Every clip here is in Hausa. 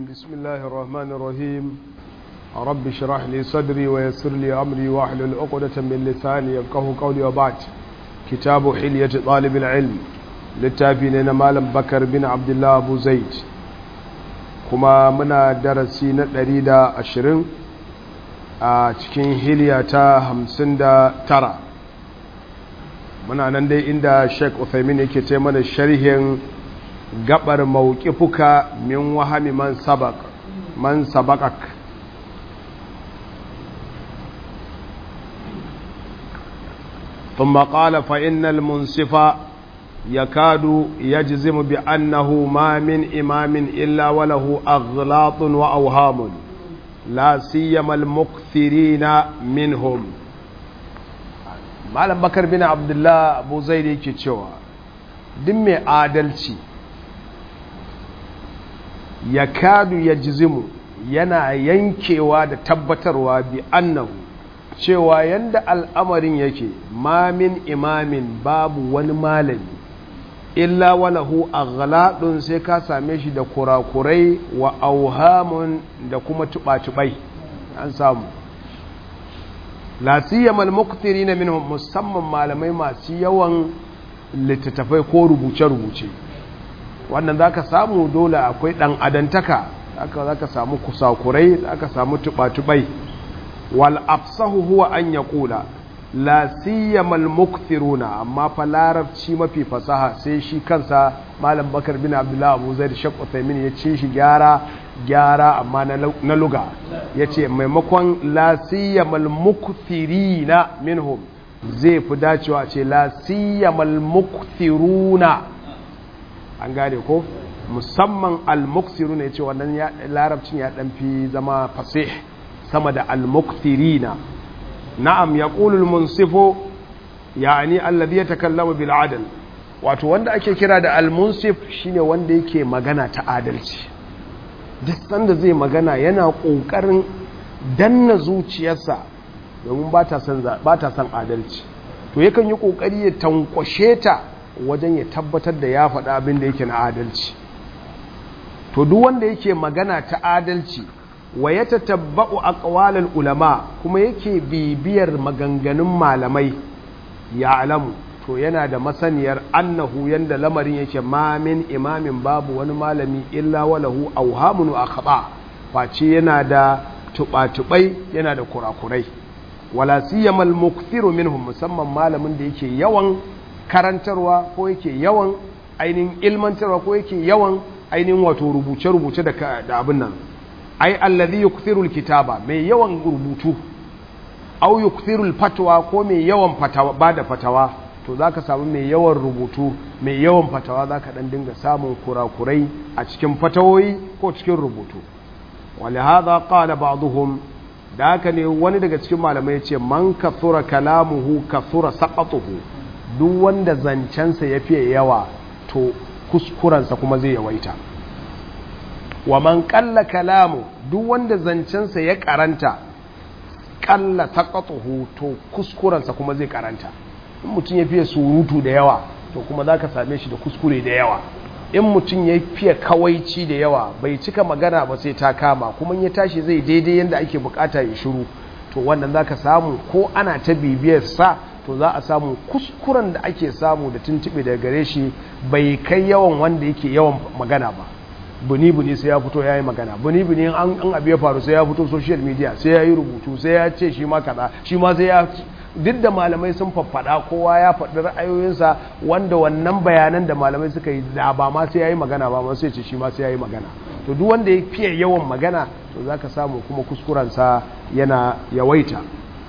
بسم الله الرحمن الرحيم رب اشرح لي صدري ويسر لي أمري واحلل عقدة من لساني يفقه قولي وبعد كتاب حلية طالب العلم للتابعين مالم بكر بن عبد الله أبو زيد كما منا درسي نتريد أشرين a cikin hiliya ta hamsin da tara muna nan dai inda sheik uthaymin yake ce mana sharhin gabar mawqifuka min wahami man sabaq man sabaqak ثم قال فإن المنصف يكاد يجزم بأنه ما من إمام إلا وله أغلاط وأوهام لا سيما المكثرين منهم malam bakar bin abdullah abu zai da yake cewa duk mai adalci ya kadu ya jizimu yana yankewa da tabbatarwa bi annahu cewa yanda al'amarin yake mamin imamin babu wani malami illa walahu aghladun sai ka same shi da kurakurai wa auhamun da kuma tuba-tubai an samu la siyamal muqtirina minhum musamman malamai masu yawan littattafai ko rubuce-rubuce wannan zaka samu dole akwai dan adantaka haka zaka samu kusakurai zaka samu tuba-tubai wal afsahu huwa an yaqula la siyamal mukthiruna amma fa larabci mafi fasaha sai shi kansa malam bakar bin abdullah abu zaid shaq uthaymin ya ce shi gyara gyara amma na luga ya ce maimakon la siyamal mukthirina minhum zai fi dacewa ce la siyamal mukthiruna an gane ko musamman al mukthiruna ya ce wannan larabcin ya dan fi zama fasih sama da al mukthirina na'am ya ƙulul munsifu yani allazi ya takallamu bil adal wato wanda ake kira da al-munsif shine wanda yake magana ta adalci duk sanda zai magana yana ƙoƙarin danna zuciyarsa domin ba ta son adalci to yakan yi ƙoƙari ya tankwashe ta wajen ya tabbatar da ya faɗa abin da yake na adalci to duk wanda yake magana ta adalci wa ya tatabba'u aqwalal ulama kuma yake bibiyar maganganun malamai ya alamu to yana da masaniyar annahu yanda lamarin yake ma min imamin babu wani malami illa walahu awhamun wa khata face yana da tubatubai yana da kurakurai wala siyamal mukthiru minhum musamman malamin da yake yawan karantarwa ko yake yawan ainihin ilmantarwa ko yake yawan ainihin wato rubuce-rubuce da abin nan ai allazi yukthiru alkitaba mai yawan rubutu au yukthiru alfatwa ko mai yawan fatawa bada fatawa to zaka samu mai yawan rubutu mai yawan fatawa zaka dan dinga samun kurakurai a cikin fatawoyi ko cikin rubutu walihada qala ba'dhum da haka ne wani daga cikin malamai ya ce man kathura kalamuhu kathura saqatuhu duk wanda zancensa ya fiye yawa to kuskurensa kuma zai yawaita wa man kalla kalamu duk wanda zancensa ya karanta kalla taqatuhu to kuskurensa kuma zai karanta in mutum ya fiye surutu da yawa to kuma zaka same shi da kuskure da yawa in mutum ya fiye kawaici da yawa bai cika magana ba sai ta kama kuma ya tashi zai daidai yadda ake bukata ya shiru to wannan zaka samu ko ana ta bibiyar sa to za a samu kuskuren da ake samu da tuntube daga gare shi bai kai yawan wanda yake yawan magana ba buni-buni sai ya fito ya yi magana buni-buni an abu ya faru sai ya fito social media sai ya yi rubutu sai ya ce shi ma kaza shi ma sai ya duk da malamai sun faffada kowa ya faɗi ra'ayoyinsa wanda wannan bayanan da malamai suka yi da ba ma sai ya yi magana ba ma sai ce shi ma sai ya yi magana to duk wanda ya fiye yawan magana to za ka samu kuma kuskurensa yana yawaita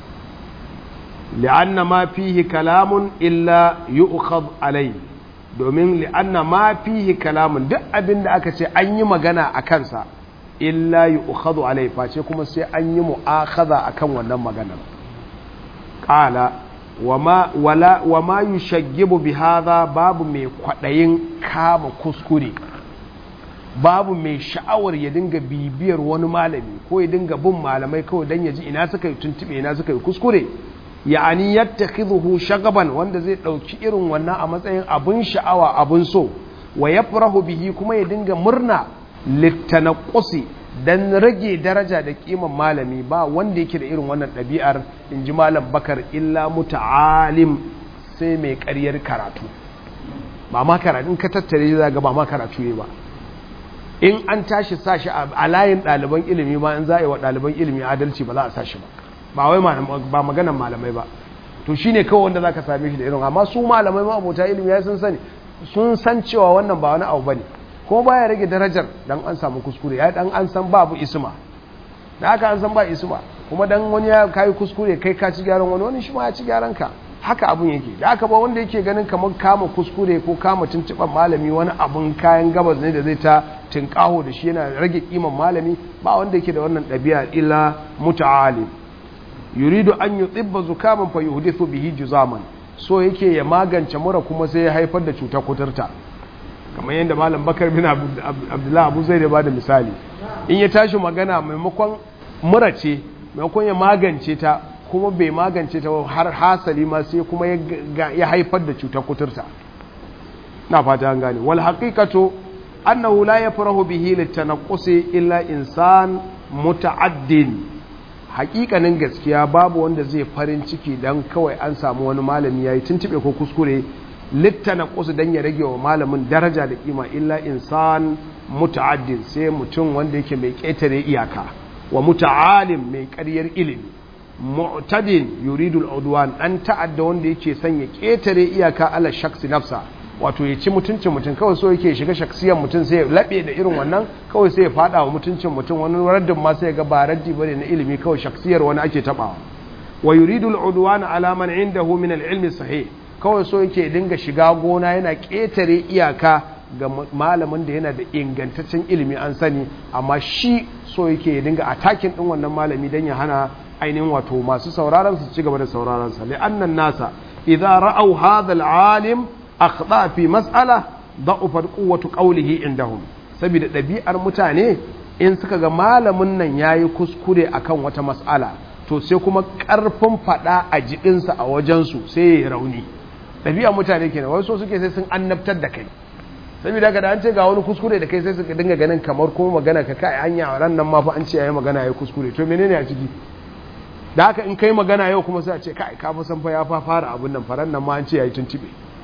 li'anna ma fihi kalamun illa yu'khadh alayhi domin li'anna ma fihi kalamun duk abin da aka ce an yi magana a kansa illa yi ukhadu alai face kuma sai an yi mu'akhadha akan wannan maganar qala wama wala wama yushaggibu bi hadha babu mai kwadayin kama kuskure babu mai sha'awar ya dinga bibiyar wani malami ko ya dinga bin malamai kawai dan ya ji ina suka yi tuntube ina suka yi kuskure ya'ani yattakhidhuhu shagaban wanda zai dauki irin wannan a matsayin abun sha'awa abun so wa yafrahu bihi kuma ya dinga murna littanaqusi dan rage daraja da kiman malami ba wanda yake da irin wannan ɗabi'ar in ji malam bakar illa muta'alim sai mai ƙaryar karatu ba ma karatu in ka tattare za ga ba ma karatu ne ba in an tashi sashi a layin ɗaliban ilimi ma in za a yi wa ɗaliban ilimi adalci ba za a sashi ba ba wai ba maganan malamai ba to shi ne kawai wanda za ka same shi da irin amma su malamai ma abota ilimi ya sun sani sun san cewa wannan ba wani abu ba ne kuma baya rage darajar dan an samu kuskure ya dan an san babu isma da haka an san ba isma kuma dan wani ya kai kuskure kai ka ci gyaran wani wani shi ma ya ci gyaran ka haka abun yake da haka ba wanda yake ganin kamar kama kuskure ko kama tuntuban malami wani abun kayan gabas ne da zai ta tinkaho da shi yana rage kiman malami ba wanda yake da wannan ɗabi'a illa muta'alim yuridu an yutibba zukaman fa yuhdithu bihi juzaman so yake ya magance mura kuma sai ya haifar da cutar kuturta kamar yadda malam bakar bin abdullahi abu zai da ba da misali in ya tashi magana maimakon mura ce maimakon ya magance ta kuma bai magance ta har hasali ma sai kuma ya haifar da cutar kuturta na fata an gane wal haqiqatu annahu la yafrahu bihi litanaqqusi illa insan muta'addin haƙiƙanin gaskiya babu wanda zai farin ciki dan kawai an samu wani malami yayi tuntube ko kuskure littana kusu dan ya rage wa malamin daraja da kima illa insan muta'addin sai mutum wanda yake mai ƙetare iyaka wa muta'alim mai ƙaryar ilimi mu'tadin yuridul udwan dan ta'adda wanda yake son ya ƙetare iyaka ala shaksi nafsa wato ya ci mutuncin mutum kawai so yake shiga shaksiyar mutum sai ya labe da irin wannan kawai sai ya fada wa mutuncin mutum wani raddin ma sai ya ga ba raddi bane na ilimi kawai shaksiyar wani ake tabawa wa yuridul udwan ala man indahu min al-ilmi sahih kawai so yake dinga shiga gona yana ƙetare iyaka ga malamin da yana da ingantaccen ilimi an sani amma shi so yake dinga atakin din wannan malami don ya hana ainihin wato masu sauraron su ci gaba da sauraron sa li'annan nasa idza ra'aw hadha al-alim akhda fi mas'ala da'ufa quwwatu qawlihi indahum saboda ɗabi'ar mutane in suka ga malamin nan yayi kuskure akan wata mas'ala to sai kuma ƙarfin faɗa a jiɗinsa a wajensu sai ya rauni ɗabi'a mutane kenan wai so suke sai sun annabtar da kai saboda haka da an ce ga wani kuskure da kai sai suka dinga ganin kamar kuma magana ka kai hanya ran nan ma fa an ce yayi magana yayi kuskure to menene a ciki da haka in kai magana yau kuma sai a ce kai ka fa san fa ya fa fara abun nan faran nan ma an ce yayi tuntube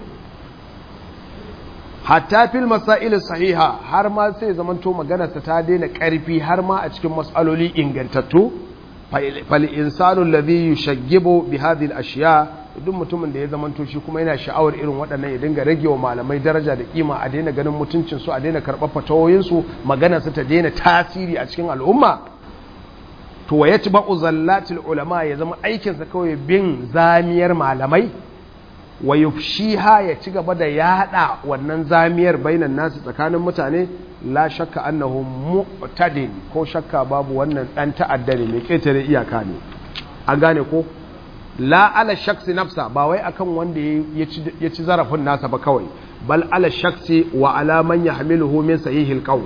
hatta fil masail sahiha har ma sai zamanto maganarsa ta daina karfi har ma a cikin mas'aloli ingantattu fal insanu alladhi yushaggibu bi hadhihi al-ashya duk mutumin da ya zamanto shi kuma yana sha'awar irin waɗannan ya dinga rage wa malamai daraja da kima a daina ganin mutuncin su a daina karɓar fatawoyin su magana su ta daina tasiri a cikin al'umma to wa yatba'u zallatil ulama ya zama aikin sa kawai bin zamiyar malamai wa yufshiha ya ci gaba da yada wannan zamiyar bainan nasu tsakanin mutane la shakka annahu mu'tadin ko shakka babu wannan dan ta'adda ne mai ketare iyaka ne an gane ko la ala shaksi nafsa ba wai akan wanda ya ci zarafin nasa ba kawai bal ala shaksi wa ala man yahmiluhu min sahihil qawl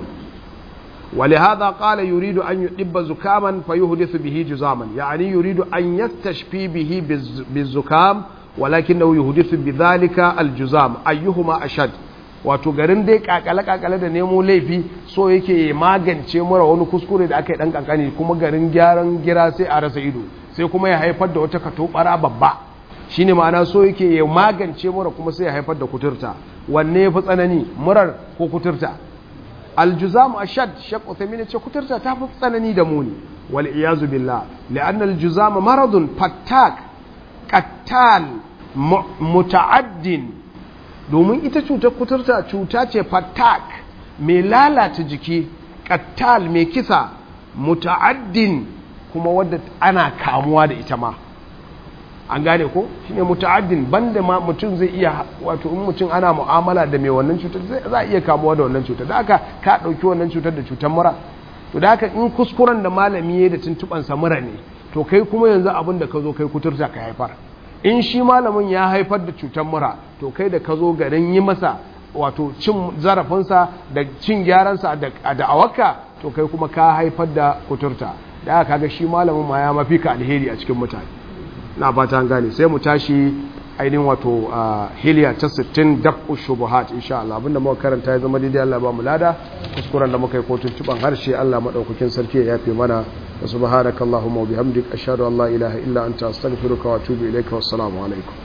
ولهذا قال يريد أن يطب زكاما فيحدث به جزاما يعني يريد أن يستشفي به بالزكام ولكنه يحدث بذلك الجزام أيهما أشد wato garin dai kakale-kakale da nemo laifi so yake magance mura wani kuskure da aka yi dan kankani kuma garin gyaran gira sai a rasa ido sai kuma ya haifar da wata katobara babba shine ma'ana so yake ya magance mura kuma sai ya haifar da kuturta wanne ya fi tsanani murar ko kuturta aljuzam ashad shaq uthaymin ce kuturta ta fi tsanani da muni wal iyazu billah li'anna aljuzama maradun fattak qattal muta'addin domin ita cutar kuturta cuta ce fattak mai lalata jiki qattal mai kisa muta'addin kuma wadda ana kamuwa da ita ma an gane ko shine muta'addin banda ma mutum zai iya wato in mutum ana mu'amala da mai wannan cutar za a iya kamuwa da wannan cutar da aka ka dauki wannan cutar da cutar mura to da haka in kuskuren da malami ya da tuntuban sa mura ne to kai kuma yanzu abin da ka zo kai kuturta ka haifar in shi malamin ya haifar da cutar mura to kai da ka zo garin yi masa wato cin zarafinsa da cin gyaransa da da'awarka to kai kuma ka haifar da kuturta da aka kaga shi malamin ma ya mafi ka alheri a cikin mutane na fata an gane sai mu tashi ainihin wato hiliya ta 60 daf'u shubuhat insha Allah abinda muka karanta ya zama daidai Allah ba mu lada kuskuren da muka yi kotun tuban harshe Allah madaukakin sarki ya yafe mana wa subhanakallahumma wa bihamdika ashhadu an la ilaha illa anta astaghfiruka wa atubu ilaika wassalamu alaikum